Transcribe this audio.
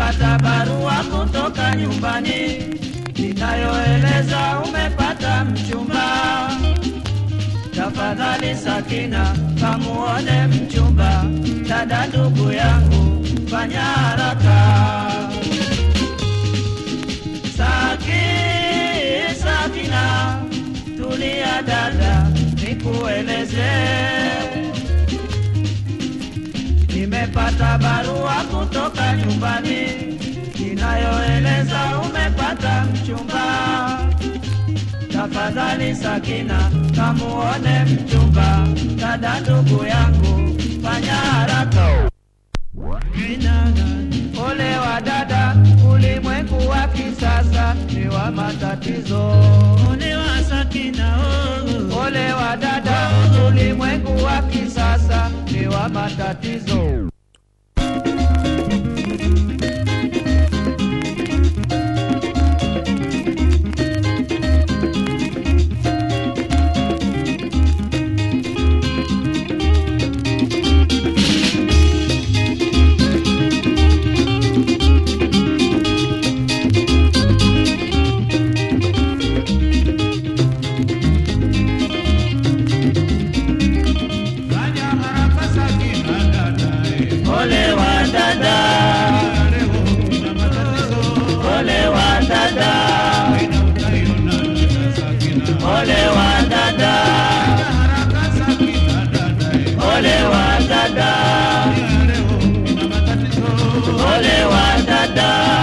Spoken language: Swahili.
Nimepata barua kutoka nyumbani inayoeleza umepata mchumba. Tafadhali Sakina, kamuone mchumba. Dada ndugu yangu, fanya haraka. Saki, Sakina, tulia dada, nikueleze. Nimepata barua kutoka nyumbani inayoeleza umepata mchumba. Tafadhali Sakina, kamuone mchumba. Dada ndugu yangu, fanya haraka. Ole wa dada, ulimwengu wa kisasa ni wa matatizo. Ole wa Sakina oh. Ole wa dada, ulimwengu wa kisasa ni wa matatizo. Fanya haraka Sakina dada eh. Ole wa dada, Leo una matatizo ole wa dada, Ina utaiona dada Sakina ole wa dada, Fanya haraka Sakina dada eh. ole wa dada, Leo una matatizo ole wa dada.